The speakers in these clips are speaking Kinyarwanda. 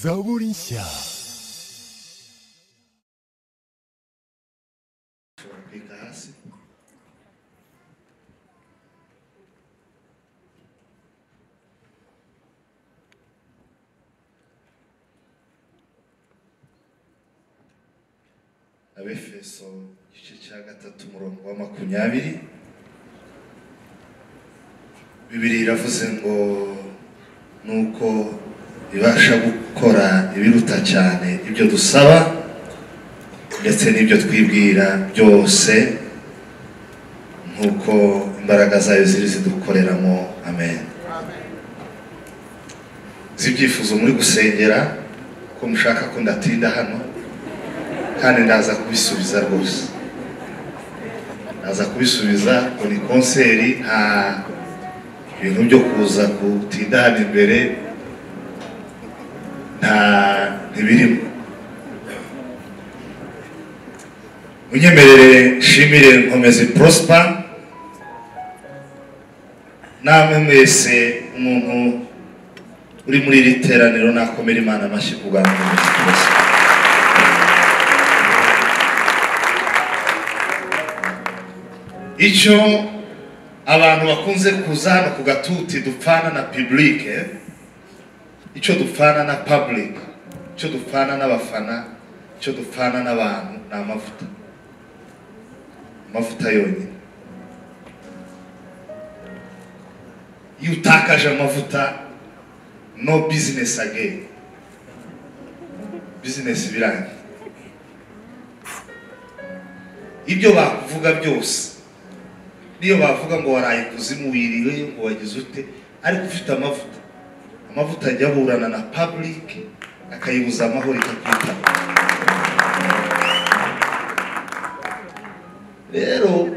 Zaborinsia. pegasse. Abefeso igice cya gatatu umurongo wa makumyabiri bibiri iravuze ngo nuko ibasha gukora ibiruta cyane ibyo dusaba ndetse n'ibyo twibwira byose nk'uko imbaraga zayo ziri zidukoreramo amen nzi ibyifuzo muri gusengera ko mushaka ko ndatinda hano kandi ndaza kubisubiza rwose ndaza kubisubiza ngo ni konseri nta ibintu byo kuza gutinda hano imbere nta ntibirimo unyemerere nshimire nkomeze prosper namwe mwese umuntu uri muri iri teraniro nakomera imana amashyi ku bwa nkomeze prosper icyo abantu bakunze kuza hano ku gatuti dupfana na publike icyo dupfana na public icyo dupfana n'abafana icyo dupfana n'abantu ni amavuta amavuta yonyine iyo utakaje amavuta no bizinesi again bizinesi birangiye ibyo bakuvuga byose niyo bavuga ngo waraye kuzimu wiriwe ngo wagize ute ariko ufite amavuta amavuta ajya aburana na public akayibuza amahoro ikakwitaba rero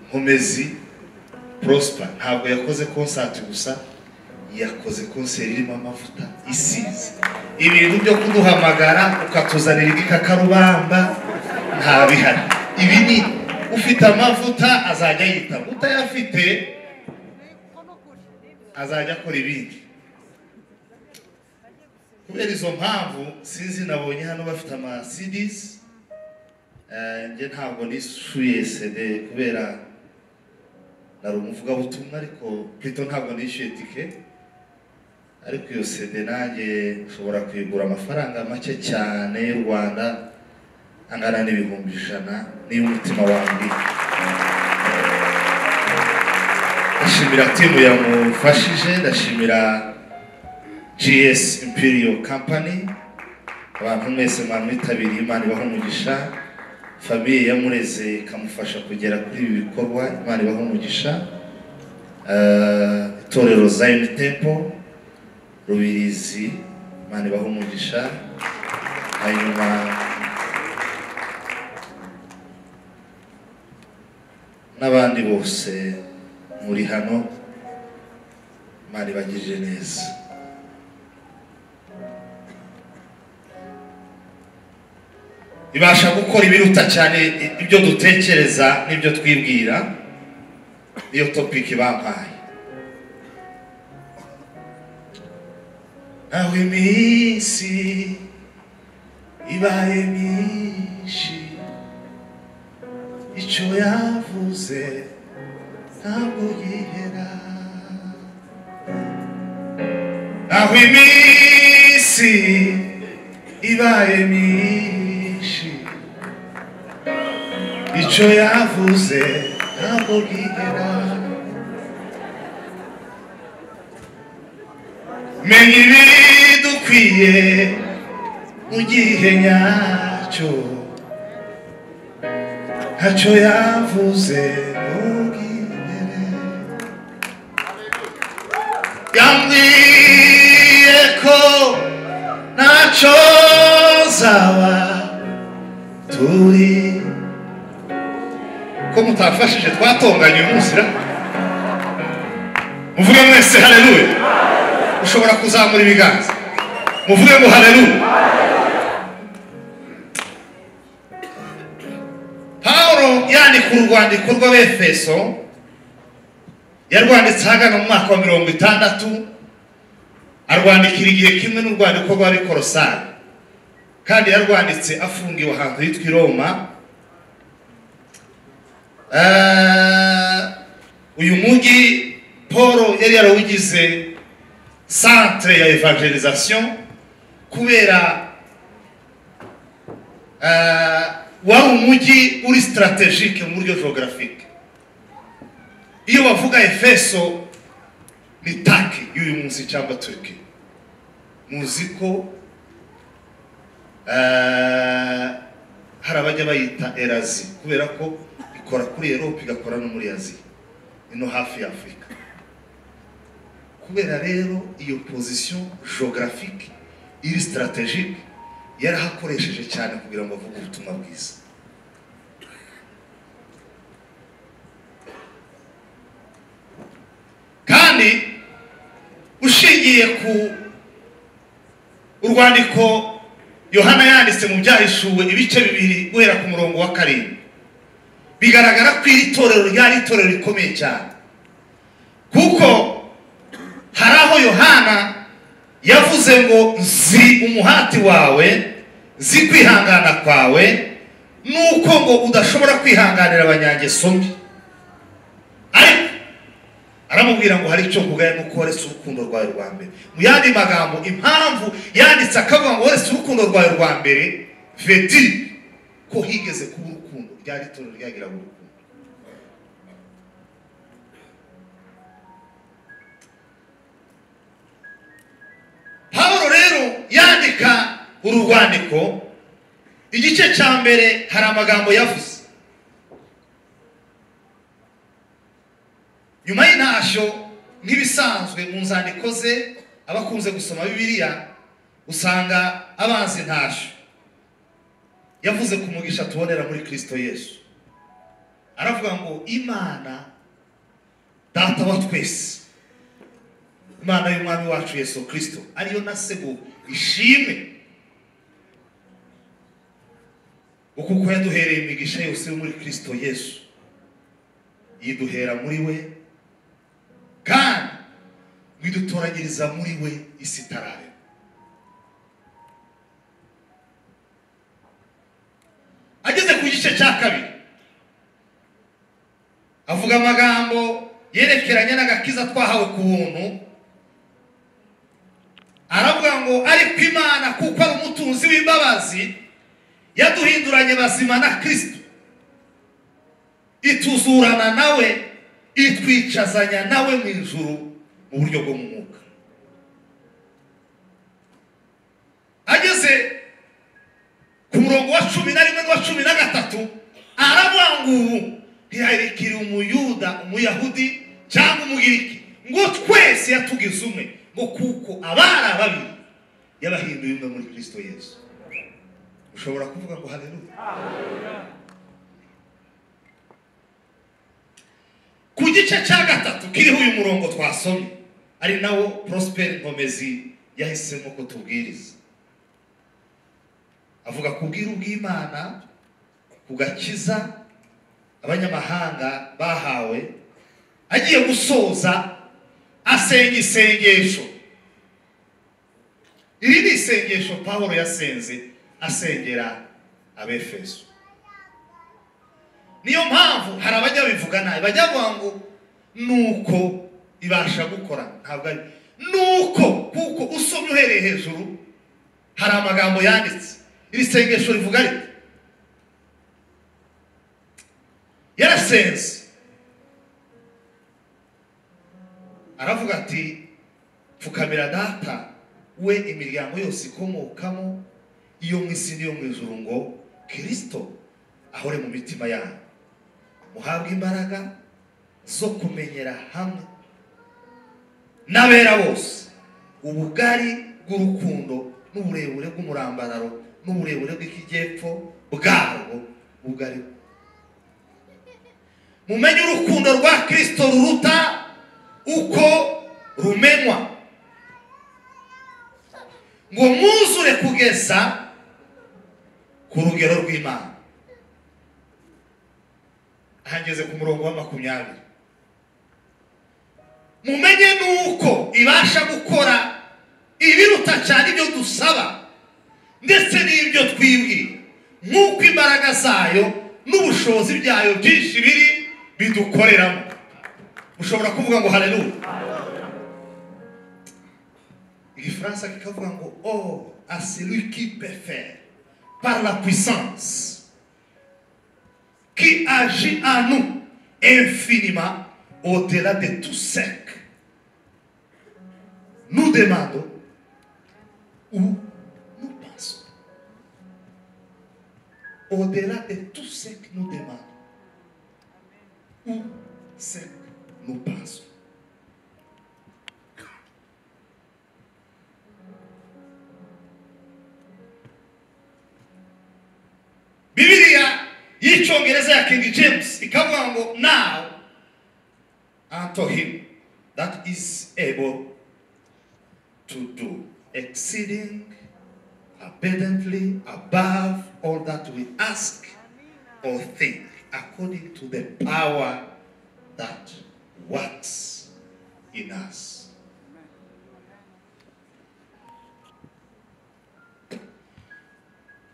nkomezi prosper ntabwo yakoze konsati gusa yakoze konseri irimo amavuta isize ibintu byo kuduhamagara ukatuzanira igikakarubamba nta bihari ibi ni ufite amavuta azajya yitaba utayafite azajya akora ibindi kubera izo mpamvu sinzi nabonye hano bafite amasidisi njye ntabwo nishyuye sede kubera nari umuvugabutumwa ariko plito ntabwo nishyuye tike ariko iyo sede nanjye nshobora kuyigura amafaranga make cyane y'u rwanda angana n'ibihumbi ijana n'iy'umutima wanjye ndashimira timu yamufashije ndashimira gs imperial company abantu mwese mwamwitabiriye imana ibaha umugisha famiye yamureze ikamufasha kugera kuri ibi bikorwa imana ibaho umugisha Eh, itorero zayini tempo rubirizi imana ibaho umugisha hanyuma n'abandi bose muri hano imana ibagirije neza ibasha gukora ibiruta cyane ibyo dutekereza n'ibyo twibwira niyo topiki bampaye naho iminsi ibaye myinshi icyo yavuze ntabwo yihera naho iminsi ibaye myinshi icyo yavuze ntabwo gihera menya ibidukwiye mu gihe nyacyo ntacyo yavuze ntugihebe yambwiye ko ntacyo zaba turi ko mutafashije twatonganye uyu munsi ra muvuge mwese haleluya ushobora kuzamura ibiganza muvuge ngo haleluya pawulo yandika urwandiko rw'abefeso yarwanditse ahagana mu mwaka wa mirongo itandatu arwandikira igihe kimwe n'urwandiko rwari korosari kandi yarwanditse afungiwe ahantu hitwa i roma Eh, uyu mujyi paul yari yarawugize centre ya evangelisation kubera eh, wari umujyi uri strategique mu buryo geographique iyo bavuga efeso ni taki y'uyu munsi cyangwa turiki muzi ko eh, hari abajya bayita erazi kubera ko ikora kuri erope igakora no muri aziya ino hafi ya afurika kubera rero iyo pozisiyo geographique iri strategique yarahakoresheje cyane kugira ngo avuge ubutumwa bwiza kandi ushingiye ku urwandiko yohana yanditse mu byahishuwe ibice bibiri guhera ku murongo wa karindwi bigaragara ko iri torero ryari itorero rikomeye cyane kuko hari aho yohana yavuze ngo nzi umuhati wawe nzi kwihangana kwawe nuko ngo udashobora kwihanganira abanyangeso mbi ariko aramubwira ngo hari icyo mvuga nuko waretse urukundo rwawe rwa mbere mu yandi magambo impamvu yanditse akavuga ngo waretse urukundo rwawe rwa mbere vedi ko higeze kuba urukundo ryari itorero ryagira ngo urukundo pawulo rero yandika uru rwandiko igice cya mbere hari amagambo yavuze nyuma y'intashyo nk'ibisanzwe mu nzandiko ze abakunze gusoma bibiliya usanga abanza intashyo yavuze ku mugisha tubonera muri kirisito yesu aravuga ngo imana data wa twese imana y'umwami wacu yesu kirisito ariyo na sego ishime uku ko yaduhereye imigisha yose yo muri kirisito yesu yiduhera muri we kandi widutoranyiriza muri we isi itararema ageze ku gice cya kabiri avuga amagambo yerekeranye n'agakiza twahawe ku buntu aravuga ngo ariko imana kuko ari umutunzi w'imbabazi yaduhinduranye bazima na kirisito ituzurana nawe itwicazanya nawe mu ijuru mu buryo bwo mu mwuka ageze ku murongo wa cumi na rimwe n'uwa cumi na gatatu aravuga ngo ubu ntiyarikire umuyuda umuyahudi cyangwa umugiriki ngo twese yatugize umwe ngo kuko abari ababiri yabahinduye umwe muri kirisito yesu ushobora kuvuga ngo haleluya ku gice cya gatatu kiriho uyu murongo twasomye ari nawo porosiperi nkomezi yahisemo ko tubwiriza avuga ku bwiru bw'imana ku gakiza abanyamahanga bahawe agiye gusoza asenga isengesho iri ni isengesho paul yasenze asengera abefeso niyo mpamvu hari abajya babivuga nabi bajya bavuga ngo nuko ibasha gukora ntabwo ari nuko kuko usomye uhereye hejuru hari amagambo yanditse iri sengesho rivuga riti yarasenze aravuga ati pfukamira data we imiryango yose ikomokamo iyo mu isi n'iyo mu ijuru ngo kirisito ahore mu mitima yanyu muhabwe imbaraga zo kumenyera hamwe n'abera bose ubugari bw'urukundo n'uburebure bw'umurambararo n'uburebure bw'ikijyepfo bwarwo ubugari mumenye urukundo rwa kirisito ruruta uko rumenywa ngo mwuzure kugeza ku rugero rw'imana hageze ku murongo wa makumyabiri mumenye nuko ibasha gukora ibiruta cyane ibyo dusaba ndetse n'ibyo twibwira nk'uko imbaraga zayo n'ubushobozi byayo byinshi biri bidukoreramo ushobora kuvuga ngo haleluya igifaransa kikavuga ngo o a celui qui peut faire par la puissance qui agit en nous infiniment au-delà de tout sec. Nous demandons où nous pensons. Au-delà de tout ce que nous demandons, où ce que nous pensons. Bibiliya y'icyongereza ya King James ikavuga ngo now unto him that is able to do exceeding abundantly above all that we ask or think according to the power that works in us.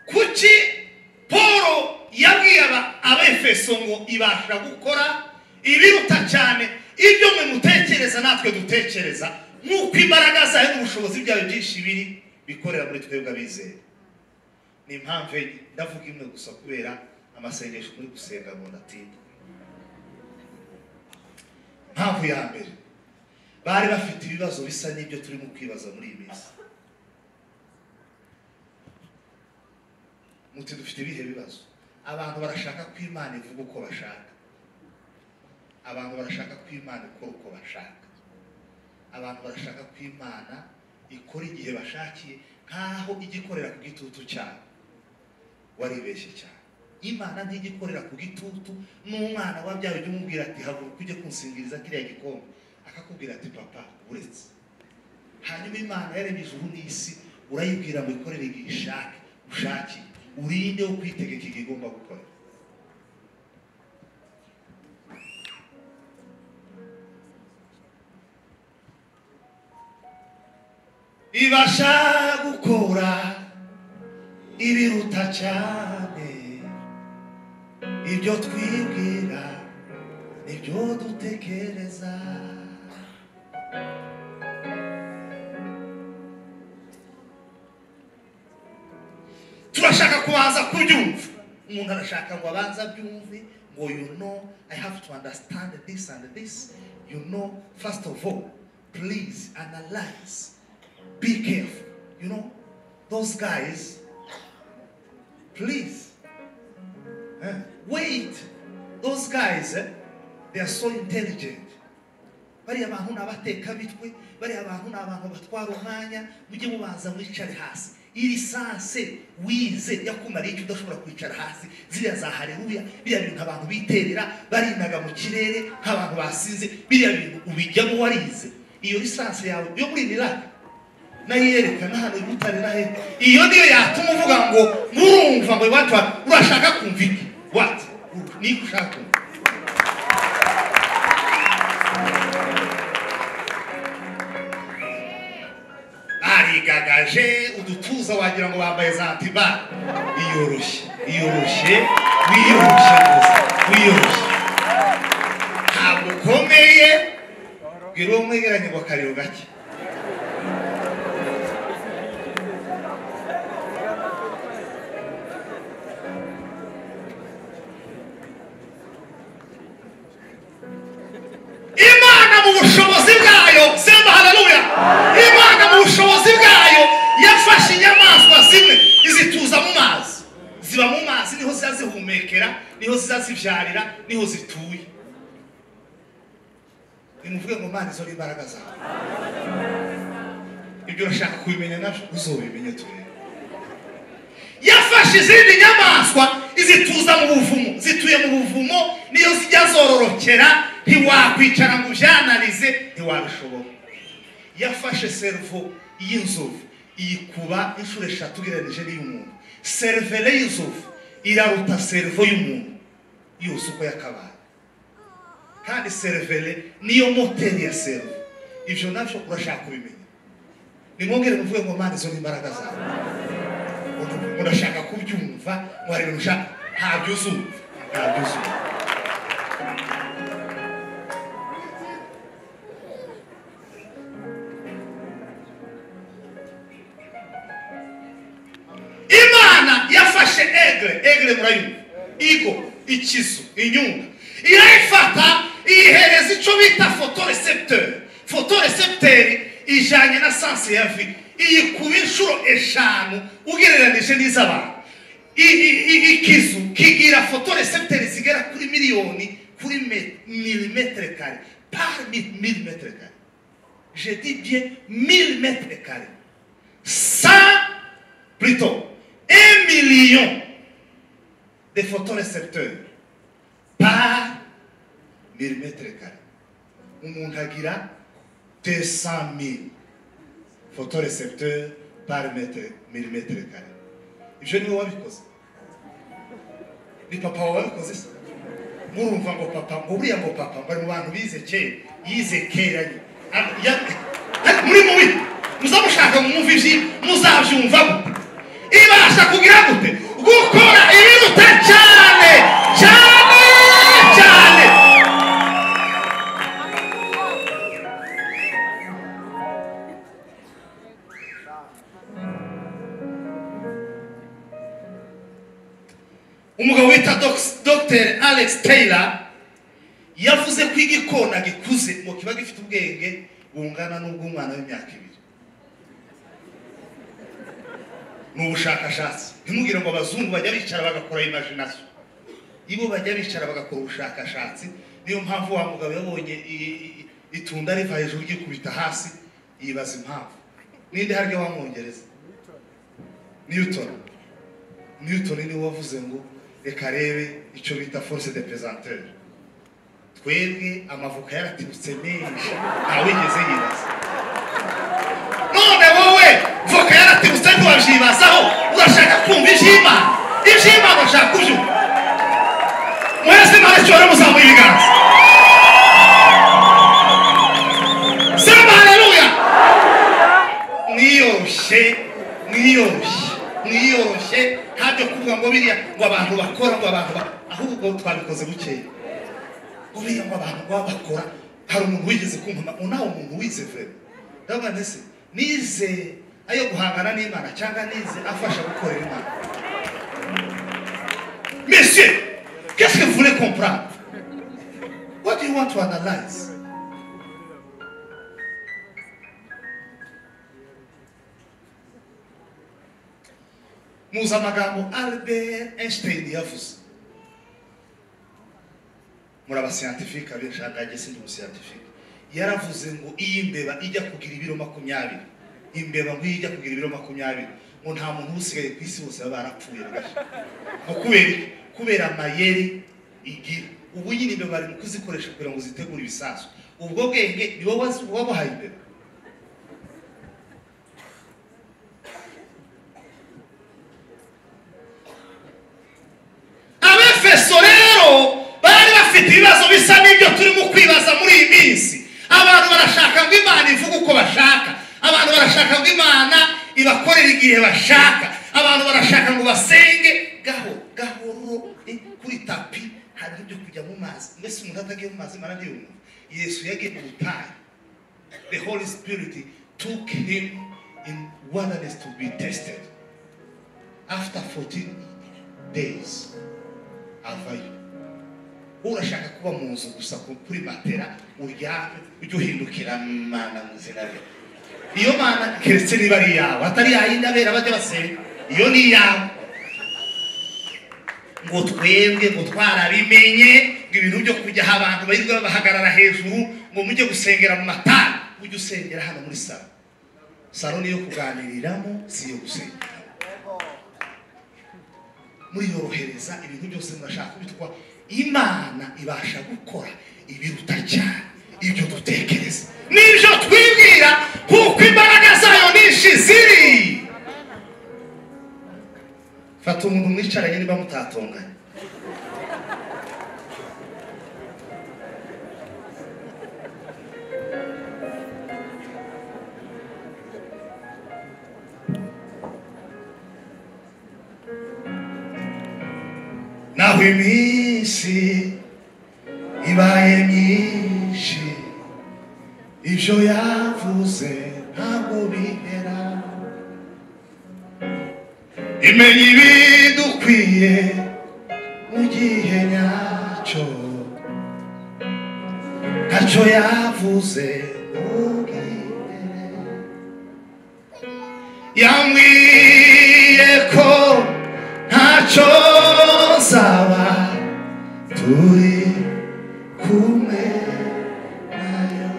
kuki paul yabwiye aba- abefeso ngo ibasha gukora ibiruta cyane ibyo mwe mutekereza natwe dutekereza nk'uko imbaraga zayo n'ubushobozi byayo byinshi biri bikorera muri twebwe abizeye ni impamvu enye ndavuga imwe gusa kubera amasengesho muri gusenga ngo ndatinda impamvu ya mbere bari bafite ibibazo bisa n'ibyo turimo kwibaza muri iyi minsi muti dufite ibihe bibazo abantu barashaka ko imana ivuga uko bashaka abantu barashaka ko imana ikora uko bashaka abantu barashaka ko imana ikora igihe bashakiye nkaho igikorera ku gitutu cyabo waribeshye cyane imana ntigikorera ku gitutu n'umwana wabyawe ujya umubwira ati haguruka ujye kunsingiriza kiriya gikombe akakubwira ati papa uretse hanyuma imana yaremye ijuru n'isi urayibwira ngo ikorere igihe ishake ushakiye urinde wo kwitegeka igihe igomba gukora ibasha gukora ibiruta cyane ibyo twibwira nibyo dutekereza turashaka kubanza kubyumva umuntu arashaka ngo abanze abyumve ngo you know i have to understand this and this you know first of all please analyze be careful you know those guys please eh, wait those guys eh, they are so intelligent bariya bantu ni abatekamitwe bariya bantu ni abantu batwara umwanya mujye mubanza mwicare hasi iri sanse wize yakumariye icyo udashobora kwicara hasi ziriya za hareruya biriya bintu abantu biterera barinaga mu kirere nk'abantu basize biriya bintu ubijyamo warize iyo lisansi yawe yo muri niraka nayo yerekana hano y'ubutare na hepfo iyo niyo yatuma uvuga ngo murumva ngo iwacu wa- urashaka kumva iki wati niko ushaka kumva barigagaje udutuza wagira ngo bambaye za antiba iyoroshye iyoroshye wiyoroshye gusa wiyoroshye ntabwo ukomeye bwira uwo mwegeranye ngo akariro gake imana mu bushobozi bwayo semba haleluya imana mu bushobozi bwayo yafashe inyamaswa zimwe izituza mu mazi ziba mu mazi niho ziza zihumekera niho ziza zibyarira niho zituye nimuvuge ngo mana izo ni imbaraga zawe ibyo urashaka kubimenya nabyo uzobimenya turebe yafashe izindi nyamaswa izituza mu buvumo zituye mu buvumo niyo zijya zororokera ntiwakwicara ngo ujyanarize ntiwabishobora yafashe servo y'inzovu iyikuba inshuro eshatu ugereranyije n'iy'umuntu serivere y'inzovu iraruta servo y'umuntu yose uko yakabaye kandi serivere niyo moteri ya servo ibyo nabyo urashaka kubimenya nimwongere muvuge ngo mana izo ni imbaraga zawe murashaka kubyumva mwari mushaka ntabyo uzumva ntabyo uzumva imana yafashe egre egre murayumva igo ikizu inyunga irayifata iyihereza icyo bita fotorecepteur fotorecepteur ijyanye na sanse ya vi iyikuba inshuro eshanu ugereranije n'iz'abantu I- i- i- ikizu kigira fotorecepteur zigera kuri miliyoni kuri me- milimetere kare par mi- milimetere kare je dis bien milimetere kare sa plutôt un million de photorecepteurs par millimètre carré. Umuntu agira 200 000 photorecepteurs par mètre- millimètre carré. Ibyo niwe wabikoze. Ni papa wawe wabikoze se? Murumva ngo papa, ngo buriya ngo papa, bari mu bantu bize kera, yize kera nyine. Ah, ya- Ariko muri mubi, muzamushaka mwumva ibyi, muzabyumvamo. ibasha kugira gute gukora ibiruta cyane cyane cyane umugabo wita Dox- dr alex taylor yavuze ko igikona gikuze ngo kiba gifite ubwenge bungana n'ubw'umwana w'imyaka ibiri ni ubushakashatsi ntimugire ngo abazungu bajya bicara bagakora imagination ibo bajya bicara bagakora ubushakashatsi niyo mpamvu wa mugabo yabonye i- i- itunda riva hejuru ryikubita hasi yibaza impamvu ninde harya wamwongereza newton newton niwe wavuze ngo reka arebe icyo bita force de pesanteur twebwe amavuka yaraturutse menshi ntawigeze yibaza none wowe voka yaratirutse ntiwabyibazaho urashaka kumva iby'imana iby'imana urashaka kubyumva mwese imana cyora muzamuye ibiganza sema haleluya mwiyoroshye mwiyoroshye mwiyoroshye ntabyo kuvuga ngo biriya ngo abantu bakora ngo abantu ba- ahubwo twabikoze bukeya buriya ngo abantu baba bakora hari umuntu wigeze kumva ngo nawe umuntu wize vere ndabona ese nize ayo guhangana n'imana cyangwa nize afasha gukorera imana monsieur qu'est-ce que vous voulez comprendre what do you want to analyze muzi amagambo albert einstein yavuze muri abasiyantifika benshi ahangaha sindi umusiyantifika yaravuze ngo iyi mbeba ijya kugira ibiro makumyabiri imbeba ngo iyo ijya kugira ibiro makumyabiri ngo nta muntu usigaye ku isi bose baba barapfuye rwose ngo kubera iki? kubera amayeri igira ubu nyine imbeba bari mu kuzikoresha kugira ngo zitegure ibisasu ubwo bwenge ni wowe wazi- wabuhaye imbeba abefeso rero bari bafite ibibazo bisa n'ibyo turimo kwibaza muri iyi minsi abantu barashaka ngo imana ivuge uko bashaka abantu barashaka ngo imana ibakorere igihe bashaka abantu barashaka ngo basenge gahoro gahoro eh, kuri tapi hari ibyo kujya mu mazi mbese umuntu atagiye mu mazi imana ntiyumva yesu yagiye mu butayu the holy spirit took him in wilderness to be tested after 14 days avayo wowe urashaka kuba mu nzu gusa ku- kuri matera uryame ujye uhindukira mana mu izina rye iyo mana keretse niba ari iyawe atari yayindi abera bajya basenga iyo ni iyawe ngo twebwe ngo twarabimenye ngo ibintu byo kujyaho abantu barirwa bahagarara hejuru ngo mujye gusengera mu matara ujye usengera hano muri salo salo niyo kuganiriramo si iyo gusengera muriyorohereza ibintu byose murashaka bitwa imana ibasha gukora ibiruta cyane ibyo dutekereza n'ibyo twibwira kuko imbaraga zayo nyinshi ziri fata umuntu mwicaranye niba mutatonganye naho iminsi ibaye myinshi ibyo yavuze ntabwo bihera imenya ibidukwiye mu gihe nyacyo ntacyo yavuze ntubwire yambwiye ko ntacyo nzaba turi kumwe nayo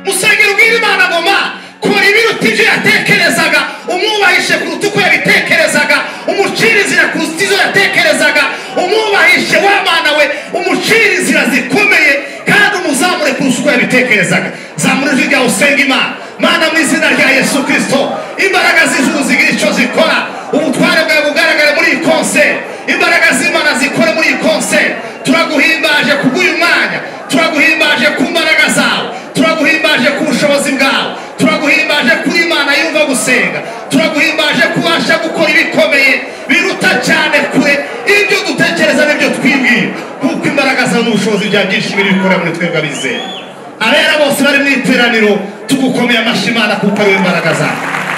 musengero bw'imana ngoma kora ibiruta ibyo yatekerezaga umwubahishe kuruta uko yabitekerezaga umucirizira kuruta izo yatekerezaga umwubahishe wa mana we umucirizira zikomeye kandi umuzamure kuruta uko yabitekerezaga zamura ijwi ryawe usenga imana mana mu izina rya yesu kirisito imbaraga z'ijuru zigira icyo zikora ubutware bwawe bugaragara muri iyi konseri imbaraga z'imana zikore muri iyi konseri turaguhimbaje kubw'uyu mwanya turaguhimbaje ku mbaraga zawe turaguhimbaje ku bushobozi bwawe turaguhimbaje kuri imana yumva gusenga turaguhimbaje kubasha gukora ibikomeye biruta cyane kure ibyo dutekereza n'ibyo twibwira kuko imbaraga zawe n'ubushobozi bya byinshi biri gukora muri twebwe abizera abera bose bari mu iteraniro tugukomeye amashyi imana kuko ariwe mbaraga zawe